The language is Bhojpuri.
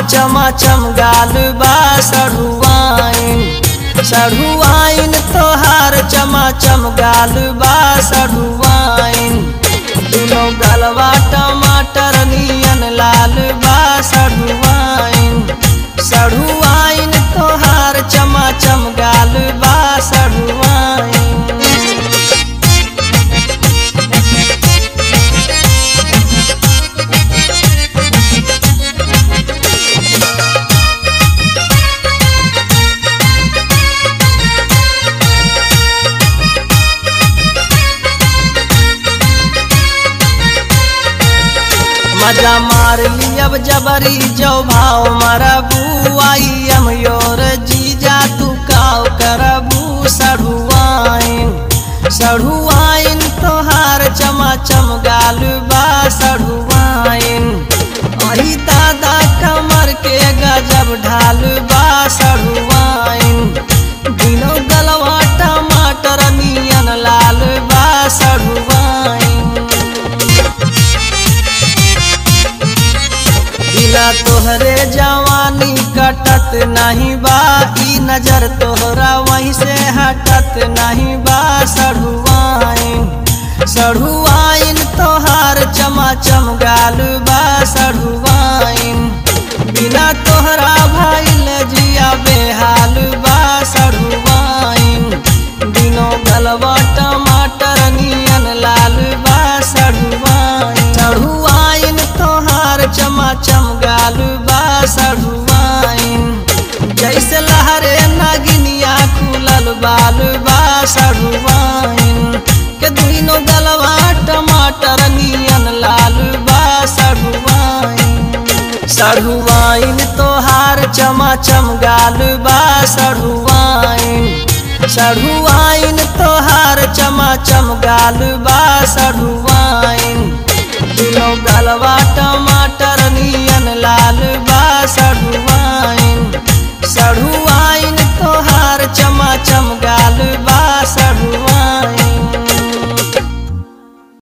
चमाचम गाल बा सढ़ुआइन सढ़ुआइन तोहार चमाचम गाल बा सढ़ुआइन दुनो गलवा टमाटर नियन लाल बा सढ़ुआइन सढ़ुआइन तोहार चमाचम गाल बा सढ़ुआइन मजा मार लियब जबरी जो भाव मरबू आई हम योर जीजा तू काव करबू सढ़ुआइन सढ़ुआइन तोहार चमाचम गाल बा सढ़ुआइन अही दादा कमर के गजब ढाल बा सढ़ुआइन दिनो गलवा टमाटर नियन लाल बा सढ़ुआइन बिना तोहरे जवानी कटत नहीं बा ई नजर तोहरा वहीं से हटत नहीं बा सढ़ुआइन सढ़ुआइन तोहार चमाचम गाल बा सढ़ुआइन बिना तोहरा भइल जिया बेहाल बा सढ़ुआइन दिनो गलवा टमाटर नियन लाल बा सढ़ुआइन सढ़ुआइन तोहार चमाचम गाल बा सढ़ुआइन जैसे लहरे नगिनिया खुलल बाल बा सढ़ुआइन के दुनो गलवा टमाटर नियन लाल बा सढ़ुआइन सढ़ुआइन तोहार चमाचम गाल बा सढ़ुआइन सढ़ुआइन तोहार चमाचम गाल बा